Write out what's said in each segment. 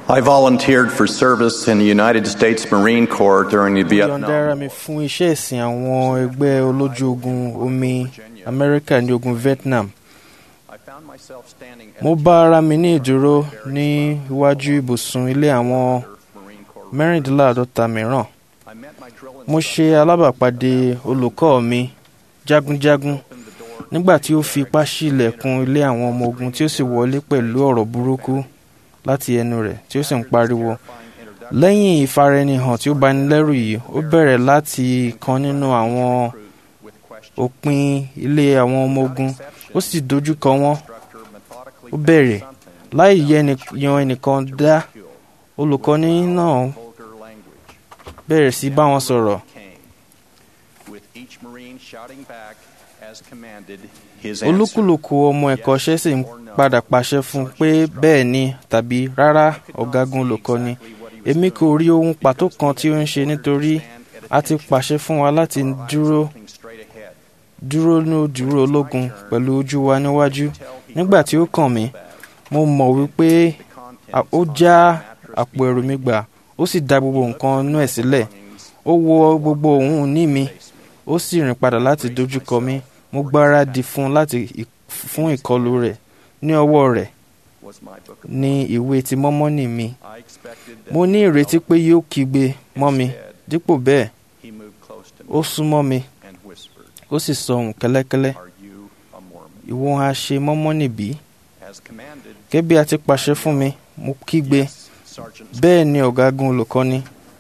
I volunteered for service in the United States Marine Corps during the mo yọ̀ǹda ara Vietnam. mi fún iṣẹ́ ìsìn àwọn ẹgbẹ́ olójú ogun omi amẹ́ríkà ní ogun vietnam I found myself standing at mo bá ara mi ní ìdúró ní iwájú ibùsùn ilé àwọn Marine Corps. mẹ́rìndínláàádọ́ta mìíràn I met my drill mo ṣe alábàápàdé olùkọ́ mi jagunjagun nígbà tí ó fi ipá ṣí ilẹ̀kùn ilé àwọn ọmọ ogun tí ó sì wọlé pẹ̀lú ọ̀rọ̀ burúkú láti ẹnu rẹ̀ tí ó sì ń pariwo lẹ́yìn ìfaraẹnihàn tí ó bani lẹ́rù yìí ó bẹ̀rẹ̀ láti kan nínú àwọn with questions. òpin ilé àwọn ọmọ ogun ó sì dojú kọ wọ́n Instructor methodically ó bẹ̀rẹ̀ something láì yẹ ẹni- yan ẹnìkan dá olùkọ́ni náà vulgar language bẹ̀rẹ̀ sí bá wọn sọ̀rọ̀ came, with each Marine shouting back as commanded his answer. olúkúlùkù ọmọ ẹ̀kọ́ṣẹ́ sì ń padà pàṣẹ fún un pé bẹ́ẹ̀ ni tàbí rárá ọ̀gágun olùkọ́ni èmi kò rí ohun pàtó kan tí ó ń ṣe nítorí a ti pàṣẹ fún wa láti dúró Looking straight ahead. dúró ní òdúró ológun pẹ̀lú ojú wa níwájú nígbà tí ó kàn mí mo mọ̀ wípé a- ó já àpò ẹrù mi gbà ó sì da gbogbo nǹkan inú ẹ̀ sílẹ̀ ó wọ gbogbo ohun ní mi ó sì rìn padà láti dojúkọ mi mo gbáradì fún un láti ì- fún ìkọlù rẹ̀ ní ọwọ́ rẹ̀ Was my book of ní ìwé ti mọ́mọ́nì mi I expected that mo ní ìrètí pé yóò kígbe mọ́ mi dípò bẹ́ẹ̀ he moved close to ó me súnmọ́ mi and whispered, ó sì sọ ohùn kẹ́lẹ́kẹ́lẹ́ Are you a Mormon? ìwọ ha ṣe mọ́mọ́nì bí As commanded, gẹ́gẹ́ bí a ti pàṣẹ fún mi mo kígbe yes, Sergeant. bẹ́ẹ̀ ni ọ̀gágun olùkọ́ni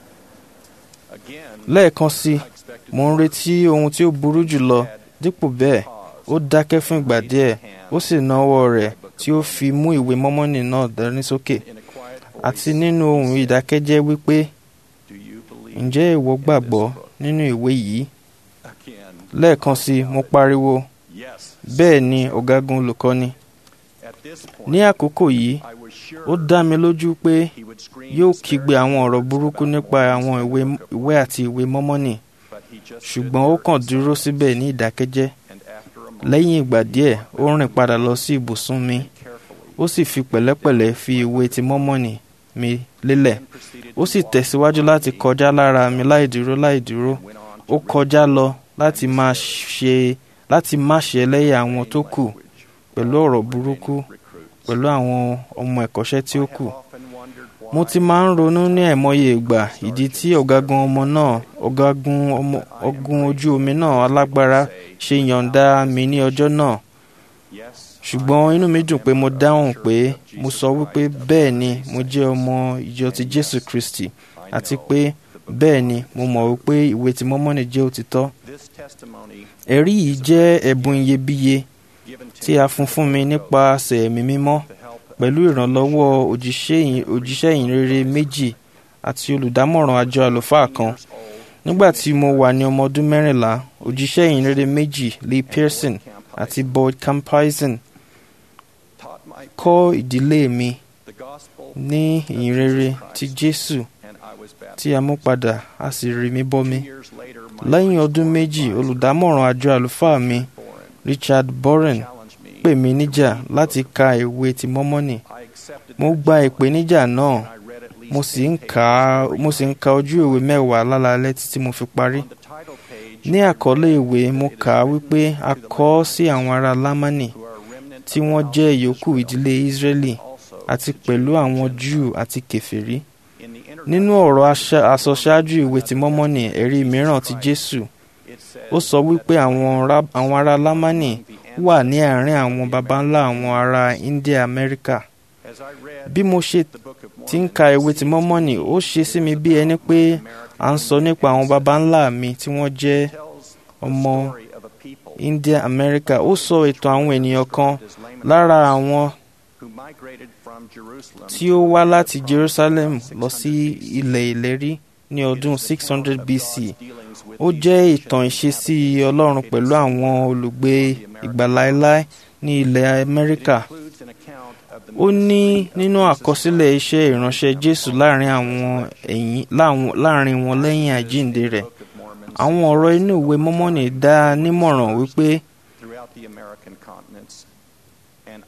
Again, lẹ́ẹ̀kan sí i I expected mo ń retí ohun tí ó burú jùlọ dípò bẹ́ẹ̀ ó dákẹ́ fún ìgbà díẹ̀ ó sì na ọwọ́ rẹ̀ tí ó fi mú ìwé mọ́mọ́nì náà dání sókè in a quiet àti voice, nínú ohùn ìdákẹ́jẹ́ wípé Do you believe ǹjẹ́ ìwọ in gbàgbọ́ this book?" nínú ìwé yìí Again, lẹ́ẹ̀kan sí i mo pariwo yes. bẹ́ẹ̀ ni ọ̀gágun olùkọ́ni At this point, ní àkókò yìí I was sure ó dá mi lójú pé he would scream yóò disparaging kígbe àwọn ọ̀rọ̀ burúkú about nípa Mormons àwọn in the ìwé book of ìwé àti ìwé mọ́mọ́nì But he just ṣùgbọ́n stood ó there kàn in dúró silence, síbẹ̀ ní ìdákẹ́jẹ́ and after a moment, lẹ́yìn ìgbà díẹ̀ ó rìn padà lọ sí ibùsùn mi carefully, ó sì fi pẹ̀lẹ́pẹ̀lẹ́ fi ìwé ti mọ́mọ́nì mi lélẹ̀ then proceeded ó to sì walk tẹ̀síwájú around láti me kọjá lára mi láì dúró láì dúró and went on to ó kọjá lọ láti máa ṣe láti má ṣe ẹlẹ́yà àwọn tó kù language pẹ̀lú ọ̀rọ̀ burúkú recruits. pẹ̀lú àwọn ọmọ ẹ̀kọ́ṣẹ́ tí ó kù I have often wondered why mo ti máa ń ronú ní àìmọye ìgbà ìdí tí ọ̀gágun ọmọ náà ọ̀gágun ọmọ ọ̀gùn ojú omi náà alágbára ṣe yọ̀ǹda mi ní ọjọ́ náà yes, ṣùgbọ́n inú mi dùn pé mo dáhùn pé mo sọ wípé bẹ́ẹ̀ ni mo jẹ́ ọmọ ìjọ ti Jésù Kristi àti pé bẹ́ẹ̀ ni mo mọ̀ wípé ìwé ti mọ́mọ́nì jẹ́ òtítọ́ this testimony ẹ̀rí yìí jẹ́ ẹ̀bùn iyebíye given to tí a fún fún mi nípasẹ̀ ẹ̀mí mímọ́ to help pẹ̀lú ìrànlọ́wọ́ òjíṣẹ́ ìyìn- òjíṣẹ́ ìyìnrere méjì àti olùdámọ̀ràn àjọ àlùfáà kan years old nígbà tí mo wà ní ọmọ ọdún mẹ́rìnlá òjíṣẹ́ ìyìnrere méjì Lee Pearson àti Boyd Camphison taught my kọ́ ìdílé mi the gospel ní ìyìnrere ti Jésù and I was baptized. tí a mú padà a sì rí mi bọ́ mi Two years later, my lẹ́yìn priest ọdún méjì advisor, olùdámọ̀ràn àjọ àlùfáà mi Boren, Richard Boren challenged me pè mí to níjà read the láti book. ka ìwé ti mọ́mọ́nì I accepted mo that gba challenge, ìpèníjà náà and I read at least mo sì ń 10 kà á pages mo sì ń ka ojú ìwé mẹ́wàá lálaalẹ́ títí mo fi parí On the title page, ní I àkọlé read ìwé that mo it is kà á written wípé a to the kọ ọ́ Lamanites, sí àwọn ará lámánì who are a remnant tí of the wọ́n house jẹ́ of ìyókù Israel, ìdílé Ísírẹ́lì also àti to pẹ̀lú Jews àwọn and Júù Gentiles. àti kèfèrí In the nínú introduction ọ̀rọ̀ to aṣa- the àsọṣáájú ìwé ti New mọ́mọ́nì Testament ẹ̀rí of mìíràn ti Jesus Jésù It says ó sọ wípé that àwọn ará- àwọn ará lámánì among the wà ní ancestors àárín of àwọn the baba ńlá àwọn ará India Amẹ́ríkà As I read bí mo ṣe the Book of ti ń Mormon, ka it ìwé ti seemed mọ́mọ́nì to me ó ṣe sí mi it was bí ẹni about pé my à ń sọ American nípa àwọn baba ancestors. ńlá mi tí wọ́n jẹ́ It tells the ọmọ story of a people India Amẹ́ríkà ó sọ ìtàn àwọn ènìyàn kan described as Lamanites lára àwọn who migrated from Jerusalem tí ó wá láti Jerusalem lọ sí ilẹ̀ ìlérí ní ọdún 600 BC ó jẹ́ ìtàn ìṣesí Ọlọ́run pẹ̀lú àwọn olùgbé ìgbà láéláé ní ilẹ̀ Amẹ́ríkà ó ní nínú àkọsílẹ̀ iṣẹ́ ìránṣẹ́ Jésù láàrin àwọn ẹ̀yìn láwọn- láàrin wọn lẹ́yìn àjíǹde rẹ̀ àwọn ọ̀rọ̀ inú ìwé Mọ́mọ́nì dá a nímọ̀ràn wípé throughout the American continents, and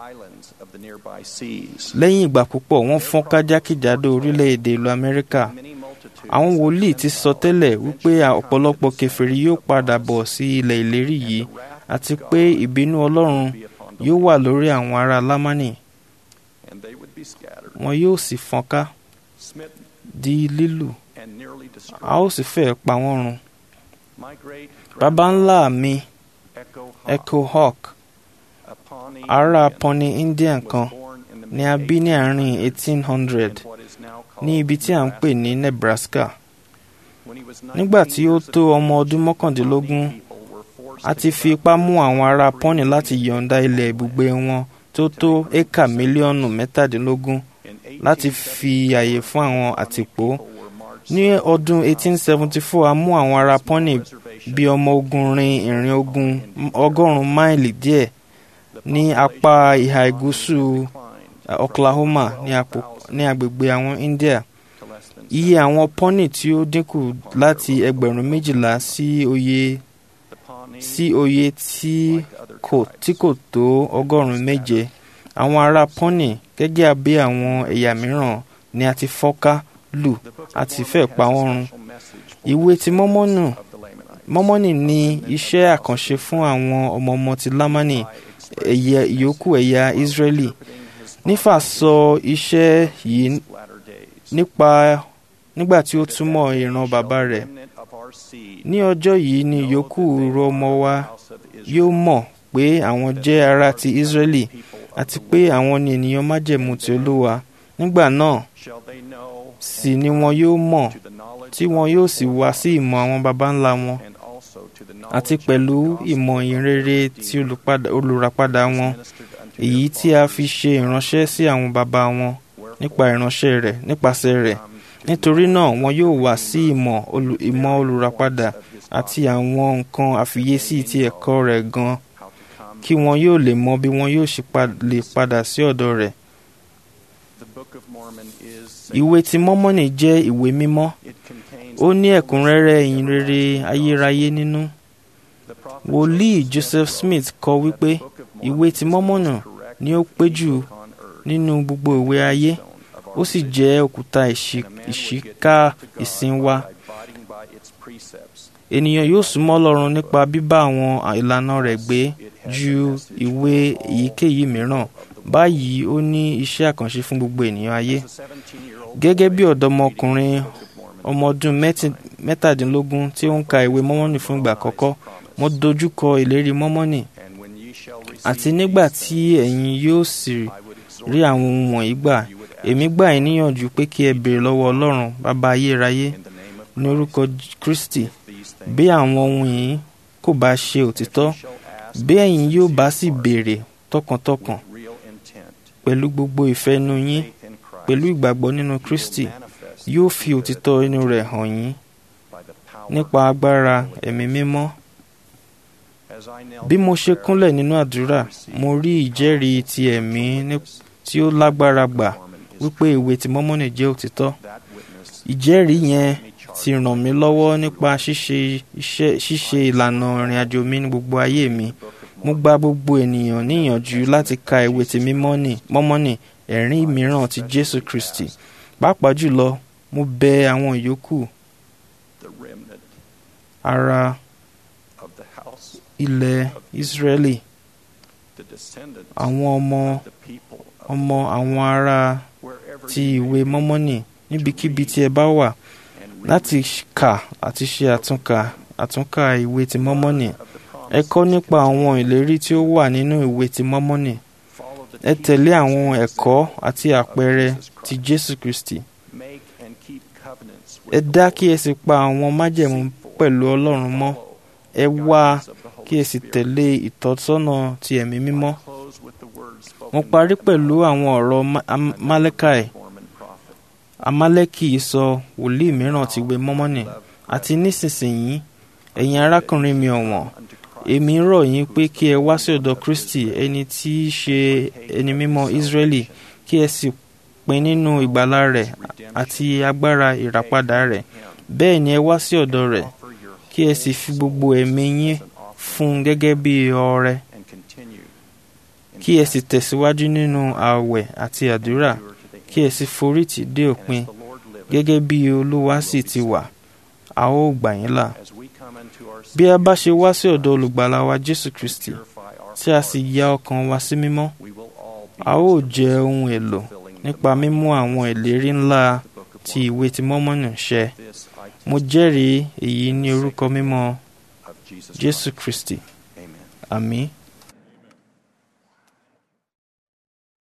islands of the nearby seas. lẹ́yìn ìgbà púpọ̀ wọ́n fọ́nká jákèjádò orílẹ̀-èdè ìlú amẹ́ríkà Many multitudes àwọn wòlíì ti sọ tẹ́lẹ̀ wípé ọ̀pọ̀lọpọ̀ kèfèrí yóò padà bọ̀ sí ilẹ̀ ìlérí yìí àti pé ìbínú ọlọ́run be upon them, yóò wà lórí àwọn ará lámánì and they would be scattered, wọn yóò sì fọ́nká smitten, di lílù and nearly destroyed. a ó sì fẹ́ pa wọ́n run My great baba ńlá mi Echo echo hawk a Pawnee ará Indian, Pawnee Indian was kan born in the ni a bí ní àárín mid-1800s 1800 in what is now called ní ibi tí à ń pè ní Nebraska When he was nígbà 19 tí ó years tó of ọmọ age, ọdún mọ́kàndínlógún Pawnee people were forced a to ti give fi up ipá mú their àwọn ará free Pawnee láti range yọ̀ǹda ilẹ̀ ibùgbé wọn tó tó éka mílíọ̀nù mẹ́tàdínlógún In láti fi 1874, àyè fún àwọn Pawnee àtìpó people were marched ní south ọdún 1874 a mú àwọn ará Pawnee bí ọmọ ogun rin ìrìn ogun ọgọ́rùn-ún máìlì díẹ̀ ní apá ìhà ìgúúsù Oklahoma ní àpò- ní agbègbè àwọn India iye àwọn Pawnee tí ó dínkù láti ẹgbẹ̀rún méjìlá sí oye sí oye tí kò tí kò tó ọgọ́rùn-ún méje àwọn ará Pawnee gẹ́gẹ́ bí àwọn ẹ̀yà mìíràn ni a ti fọ́ká lù àti fẹ́ pa wọ́n run ìwé ti mọ́mọ́nù mọ́mọ́nì ní iṣẹ́ àkànṣe fún àwọn ọmọ-ọmọ ti lámánì ẹ̀yà ìyókù ẹ̀yà Israeli nífà sọ iṣẹ́ yìí nípa nígbà tí ó túmọ̀ ìran bàbá rẹ̀ ní ọjọ́ yìí ni ìyókù irú ọmọ wa yóò mọ̀ pé àwọn jẹ́ ará ti Israeli àti pé àwọn ni ènìyàn májẹ̀mú ti Olúwa nígbà náà sì ni wọn yóò mọ̀ tí wọn yóò sì wá sí ìmọ̀ àwọn baba ńlá wọn àti pẹ̀lú ìmọ̀ ìrere tí olùpadà- olùràpadà wọn èyí tí a fi ṣe ìránṣẹ́ sí àwọn baba wọn nípa ìránṣẹ́ rẹ̀ nípasẹ̀ rẹ̀ nítorí náà wọn yóò wá sí ìmọ̀ olù- ìmọ̀ olùràpadà àti àwọn nǹkan àfiyèsí ti ẹ̀kọ́ rẹ̀ gan kí wọn yóò lè mọ bí wọn yóò ṣe pa- lè padà sí ọ̀dọ̀ rẹ̀ ìwé ti mọ́mọ́nì jẹ́ ìwé mímọ́ ó ní ẹ̀kúnrẹ́rẹ́ ìyìnrere ayérayé nínú wòlíì Joseph Smith kọ wípé ìwé ti mọ́mọ́nì ni ó pé jù nínú gbogbo ìwé ayé ó sì jẹ́ òkúta ìṣí- ìṣíká ìsìn wa ènìyàn yóò súnmọ́ Ọlọ́run nípa bíbá àwọn ìlànà rẹ̀ gbé ju ìwé èyíkéyìí mìíràn báyìí ó ní iṣẹ́ àkànṣe fún gbogbo ènìyàn ayé gẹ́gẹ́ bí ọ̀dọ́mọkùnrin ọmọ ọdún mẹ́tì- mẹ́tàdínlógún tí ó ń ka ìwé mọ́mọ́nì fún ìgbà àkọ́kọ́ mo dojú kọ ìlérí mọ́mọ́nì àti nígbà tí ẹ̀yin yóò sì rí àwọn ohun wọ̀nyí gbà èmi gbà yín níyànjú pé kí ẹ béèrè lọ́wọ́ Ọlọ́run bàbá ayérayé ní orúkọ Kristi bí àwọn ohun yìí kò bá ṣe òtítọ́ bí ẹ̀yin yóò bá sì béèrè tọkàntọkàn pẹ̀lú gbogbo ìfẹ́ inú yín pẹ̀lú ìgbàgbọ́ nínú Kristi yóò fi òtítọ́ inú rẹ̀ hàn yín nípa agbára ẹ̀mí mímọ́ bí mo ṣe kúnlẹ̀ nínú àdúrà mo rí ìjẹ́rìí ti ẹ̀mí ní- tí ó lágbára gbà wípé ìwé ti mọ́mọ́nì jẹ́ òtítọ́ ìjẹ́rìí yẹn ti ràn mí lọ́wọ́ nípa ṣíṣe iṣẹ́ ṣíṣe ìlànà ìrìn àjò mi ní gbogbo ayé mi mo gba gbogbo ènìyàn níyànjú láti ka ìwé ti mímọ́nì mọ́mọ́nì ẹ̀rín mìíràn ti Jésù Kristi pàápàá jùlọ mo bẹ àwọn ìyókù ara ilẹ̀ Ísírẹ́lì àwọn ọmọ ọmọ àwọn ará ti ìwé mọ́mọ́nì níbikíbi tí ẹ bá wà láti kà àti ṣe àtúnkà àtúnkà ìwé ti mọ́mọ́nì ẹ kọ́ nípa àwọn ìlérí tí ó wà nínú ìwé ti mọ́mọ́nì ẹ tẹ̀lé àwọn ẹ̀kọ́ àti àpẹẹrẹ ti Jésù Kristi ẹ dá kí ẹ sì pa àwọn májẹ̀mú pẹ̀lú Ọlọ́run mọ́ ẹ wá kí ẹ sì tẹ̀lé ìtọ́sọ́nà ti ẹ̀mí mímọ́ mo parí pẹ̀lú àwọn ọ̀rọ̀ Ma- Am- Málékì Amálẹ́kì sọ wòlíì mìíràn ti ìwé mọ́mọ́nì àti nísinsìnyí ẹ̀yin arákùnrin mi ọ̀wọ́n èmi rọ̀ yín pé kí ẹ wá sí ọ̀dọ̀ Kristi ẹni tí í ṣe ẹni mímọ́ Ísírẹ́lì kí ẹ sì pín nínú ìgbàlà rẹ̀ àti agbára ìràpadà rẹ̀ bẹ́ẹ̀ ni ẹ wá sí ọ̀dọ̀ rẹ̀ kí ẹ sì fi gbogbo ẹ̀mí yín fún un gẹ́gẹ́ bí ọrẹ kí ẹ sì tẹ̀síwájú nínú ààwẹ̀ àti àdúrà kí ẹ sì forí tì dé òpin gẹ́gẹ́ bí olúwa sì ti wà a ó gbà yín là bí a bá ṣe wá sí ọ̀dọ̀ olùgbàlà wa jésù kristi tí a sì ya ọkàn wa sí mímọ́ a ó jẹ́ ohun èlò nípa mímú àwọn ìlérí ńlá ti ìwé ti mọ́mọ́nì ṣẹ mo jẹ́rìí èyí ní orúkọ mímọ́ jésù kristi àmín.